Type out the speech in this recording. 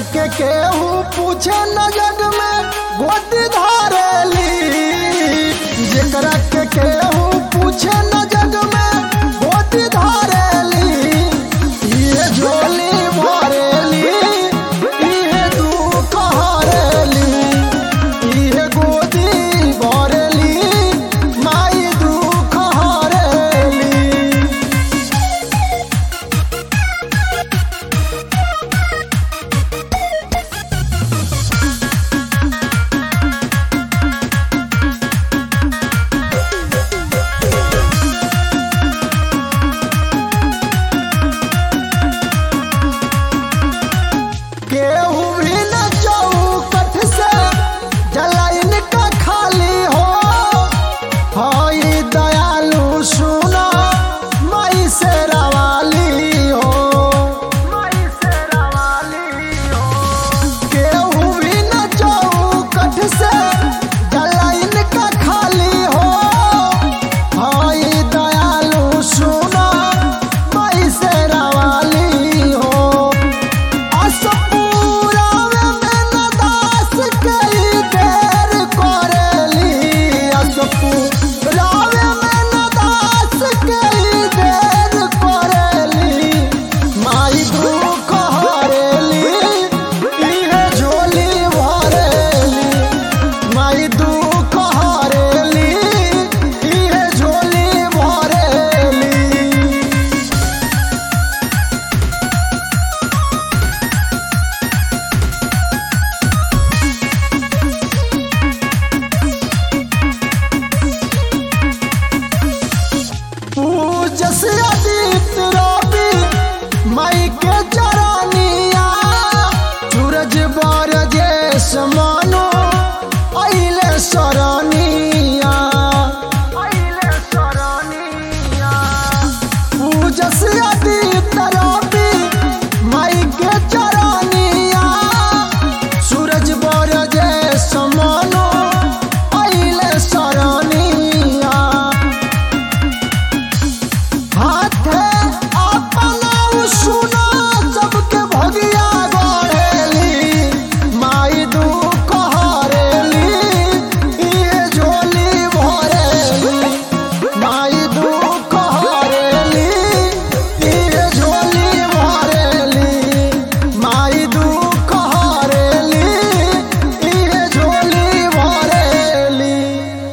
के केहू पूछे न जग में गोदी धारेली जेकरा के केहू पूछे न जग में गोदी धारेली ये झोली भरेली ये दुख हरेली ये गोदी भरेली माई दुख हरेली केहू भी न चौकठ से जलाइन का खाली हो हई दयालु सुना मई से रवाली हो मई से रवाली हो केहू भी न चौकठ से जलाइन का खाली हो हई दयालु सुना मई से रवाली हो असपूरावे में नदास कई देर करेली असपूरावे में नदास कई देर करेली माई दुख हरेली इहे झोली भरेली माई दुख हरेली इहे झोली भरेली पूजस अदित रवि मई के चरनिया सूरज बर जेस मनो अइले सरनिया अइले सरनिया पूजस अदित रवि